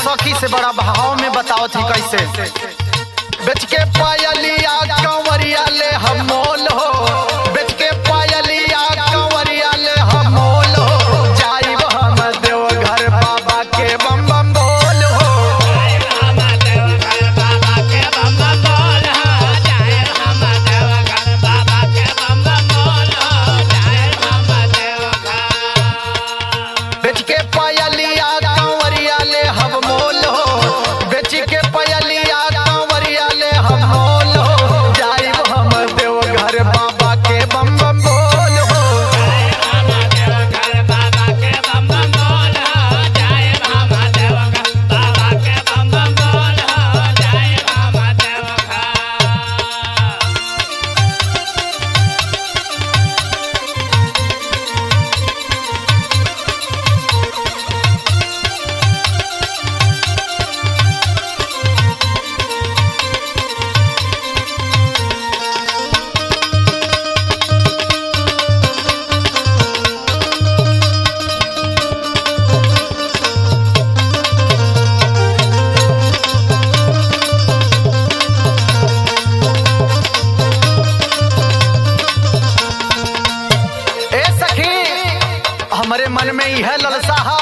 सखी से बड़ा भाव में बताओ थी कैसे बेच के पायलिया कंवरिया ले हम मोल हो बेच के पायलिया कंवरिया ले हम मोल हो जाइब हम देवघर बाबा के बम बम बोल हो बेच के पायलिया कंवरिया ले हम मोल हो बेच के पायलिया कंवरिया ले हम मोल हो जाइब हम देवघर बाबा के बम बम बोल हो ए सखी हमरे मन में यह ललसा हा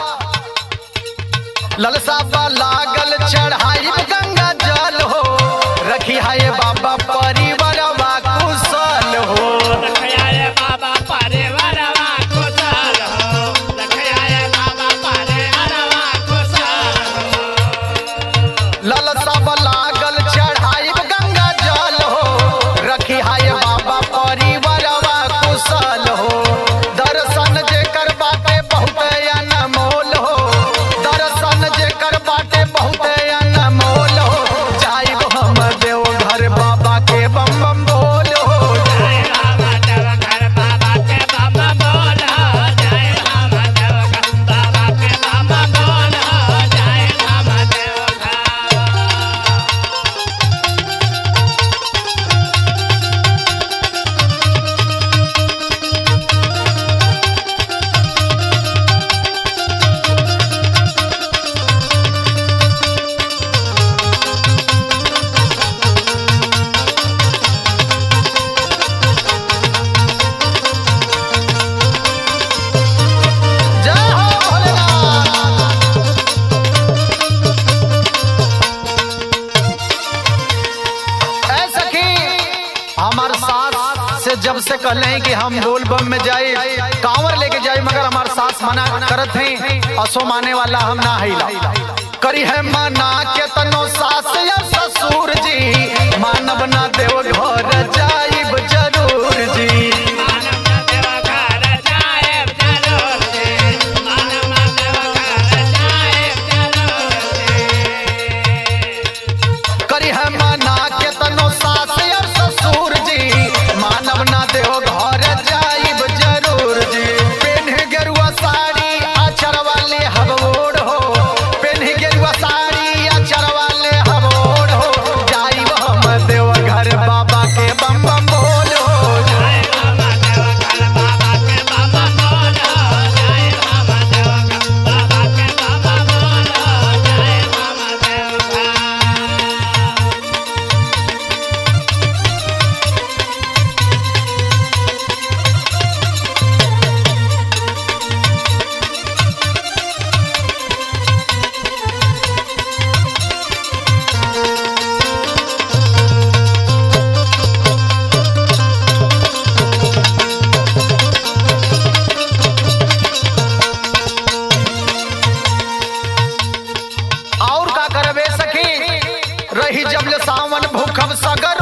ललसा बा लागल चढ़ाई गंगा जल हो रखी है ये बाबा परिवार कुशल हो बाबा पारे वरवा कुशल हो लखया बाबा पारे वरवा कुशल हो ललसा बा लागल चढ़ाई गंगा जल हो रखी है ये बाबा परिवार कुशल हो दर्शन जे कर बाटे बहुत अनमोल हो दर्शन जे कर बाटे बहुत अनमोल हो जाइब हम देवघर बाबा के बम बम बोल हो जय बाबा देवघर बाबा के बाबा बोल हो जय बाबा देवघर बाबा के बाबा बोल हो जय बाबा देवघर जय हो भोलेनाथ ऐ सखी हमार सास से जब से कहले हैं कि हम बोल बम में जाए कांवर लेके जाए मगर हमार सास मना करत हैं असो माने वाला हम ना हैला करी है मना के तनो सास या ससुर जी मानव ना देव घर जाइब जरूर जी मानव देवघर जाए जरूर से मानव देवघर जाए जरूर से करी है मना के तनो सास और ससुर जी मानव ना देहो घर जाइब जरूर जी पेन्ह गेरुआ साड़ी अचर वाले हबोड़ हो पेन्ह गेरुआ साड़ी अचर वाले हबोड़ हो जाइब हम देव घर बाबा के बम बम बोल हो जय बाबा देवघर बाबा के बाबा बोल हो जय बाबा देवघर बाबा के बाबा बोल हो जय बाबा देवघर और का करबे सखी रही जब ले सावन भूखब सगर